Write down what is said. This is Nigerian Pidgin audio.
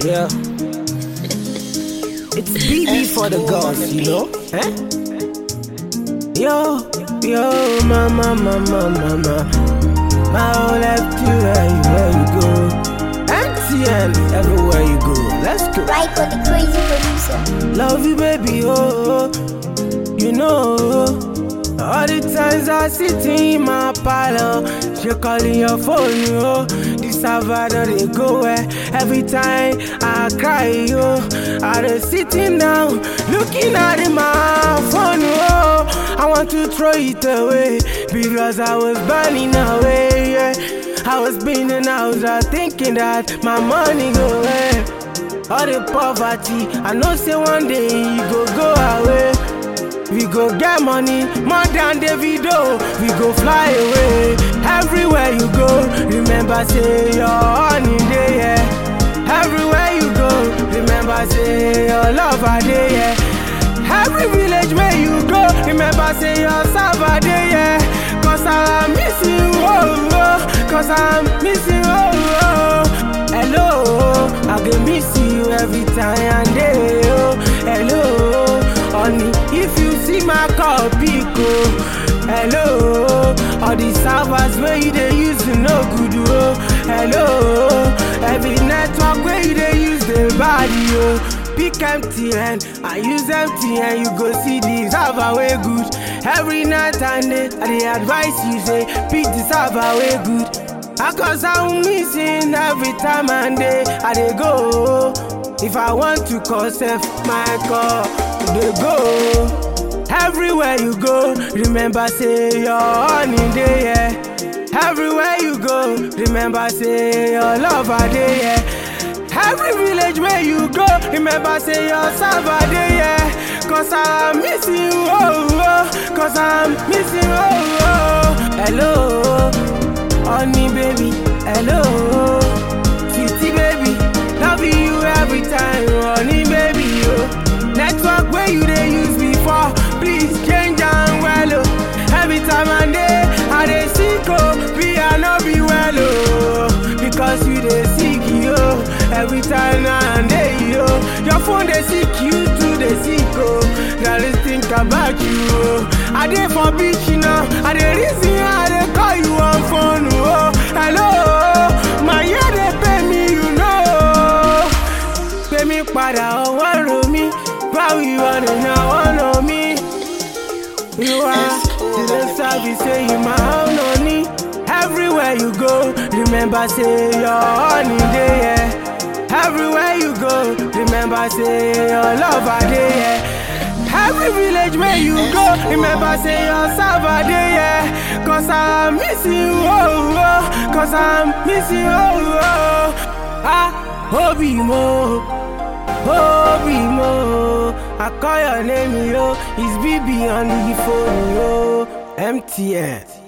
Yeah. It's BB for the girls, you know? Eh? Yo, yo, mama, mama, mama. My whole life to where you, where you go. MTN, everywhere you go. Let's go. Right for the crazy producer. Love you, baby, oh, oh. you know. All the times I sit in my parlor, she calling your phone, oh. This Savannah they go where every time I cry, yo. I just sitting down, looking at in my phone, oh. I want to throw it away because I was burning away, yeah. I was spinning, I was uh, thinking that my money go away. All the poverty, I know say one day e go go away. We go get money more than Davido. We go fly away everywhere you go. Remember say your honey day, yeah. Everywhere you go, remember say your love are there, yeah. Every village where you go, remember say your salva day, yeah. Cause I'm missing you, oh, oh. Cause I'm missing you, oh, oh. Hello, I can miss you every time and day, oh. Hello, honey, if you see my call, pick, oh. Hello, all the servers where you they use to no good, oh. Hello, every network where you they use the body, oh. Pick MTN, I use MTN, you go see the server way good. Every night and day, I dey advise you say, pick the server way good. Ah, Cause I'm missing every time and day, I dey go. If I want to call self, my call, they go. Everywhere you go, remember say your honey day, yeah. Everywhere you go, remember say your love are there, yeah. Every village where you go, remember say your server there, yeah. Cause I'm missing you, oh, oh. Cause I'm missing you, oh, oh. Hello, honey baby, hello. Sweetie baby, love you every time, honey baby, oh. Network where you they use before, please change and well, oh. Every time and day, I dey sick, oh. Be I no be well, oh. Because you dey sick, yo. Every time and day, yo. Your phone dey sick, you too dey sick, oh. Now let's think about you, oh. I dey for beach, you know. I dey reason, I dey call you on phone, oh. Hello, my ear dey pay me, you know. Pay me padà ọwọ́ ro mi, báwo ìwọ nìyẹn wọ́n lò mí. You are to the service, say you my own honey. Everywhere you go, remember say your honey day, yeah. Everywhere you go, remember say your love are there, yeah. Every village where you go, remember say your server there, yeah. Cause I'm missing you, oh, oh. Cause I'm missing you, oh, oh. Ah, Obi Mo. Obi Mo, I call your name, yo. It's BB on the phone, yo. MTN.